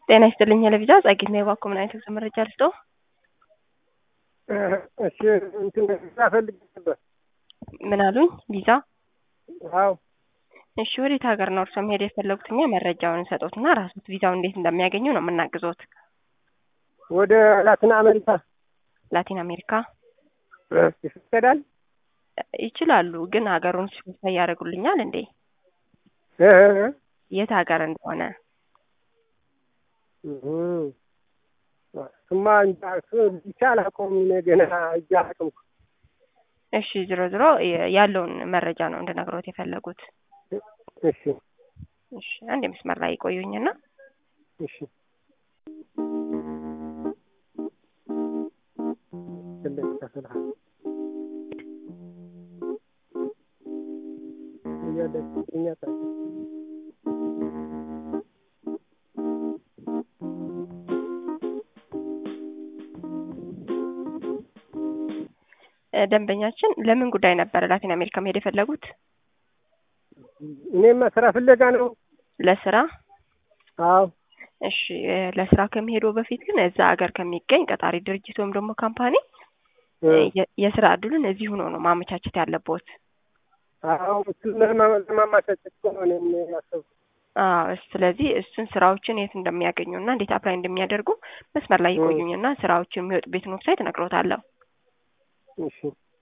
ጤና ይስጥልኝ ለቪዛ ጸጊት ነው የባኮ ምን አይነት መረጃ ልስጠው? እሺ እንትን ቪዛ ፈልግ ነበር። ምን አሉኝ? ቪዛ? አዎ እሺ ወዴት ሀገር ነው እርሶ መሄድ የፈለጉት? እኛ መረጃውን እንሰጦትና ራሶት ቪዛው እንዴት እንደሚያገኙ ነው የምናግዞት። ወደ ላቲን አሜሪካ ላቲን አሜሪካ ይፈቀዳል? ይችላሉ፣ ግን ሀገሩን ስፔሲፋይ ያደርጉልኛል እንዴ? እ የት ሀገር እንደሆነ ስማ እንጃ እሱ ብቻ አላውቀውም እኔ ገና እጅ አላውቅም። እሺ ዝሮ ዝሮ ያለውን መረጃ ነው እንድነግሮት የፈለጉት። እሺ እሺ አንድ የመስመር ላይ ይቆዩኝና እሺ ትልቅ ተስልሃል እያለች እኛ ደንበኛችን ለምን ጉዳይ ነበረ ላቲን አሜሪካ መሄድ የፈለጉት? እኔማ ስራ ፍለጋ ነው። ለስራ? አዎ እሺ ለስራ ከሚሄዱ በፊት ግን እዛ ሀገር ከሚገኝ ቀጣሪ ድርጅት ወይም ደግሞ ካምፓኒ የስራ እድሉን እዚህ ሆኖ ነው ማመቻቸት ያለቦት። አዎ እሱን ለማመቻቸት እኮ ነው እኔም ያሰብኩት። አዎ ስለዚህ እሱን ስራዎችን የት እንደሚያገኙና እንዴት አፕላይ እንደሚያደርጉ መስመር ላይ ይቆዩኝና ስራዎችን የሚወጡበትን ዌብሳይት እነግሮታለሁ። እሺ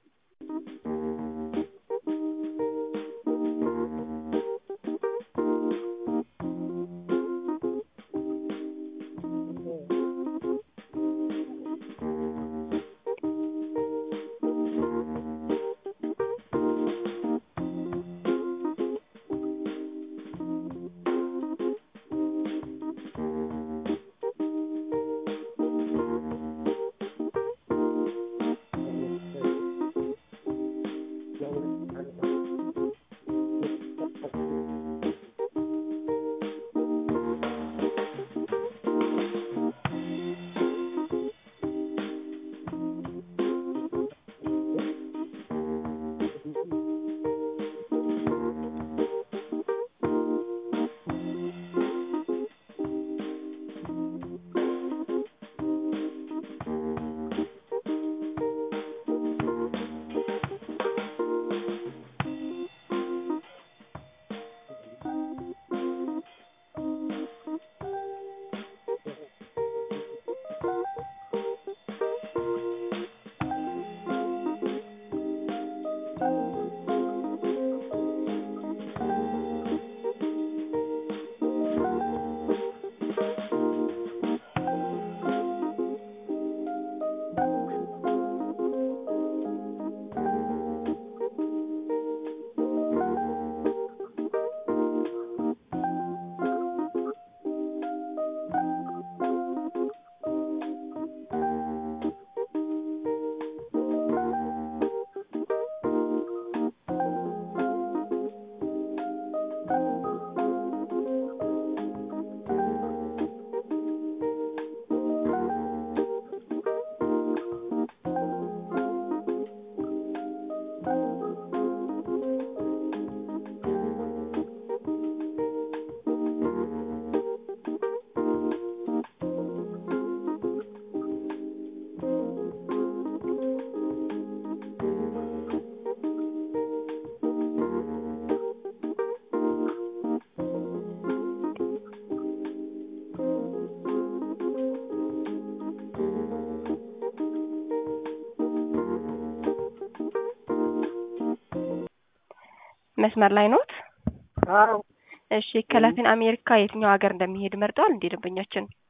መስመር ላይ ኖት? አዎ እሺ ከላቲን አሜሪካ የትኛው ሀገር እንደሚሄድ መርጠዋል እንዴ ደንበኛችን?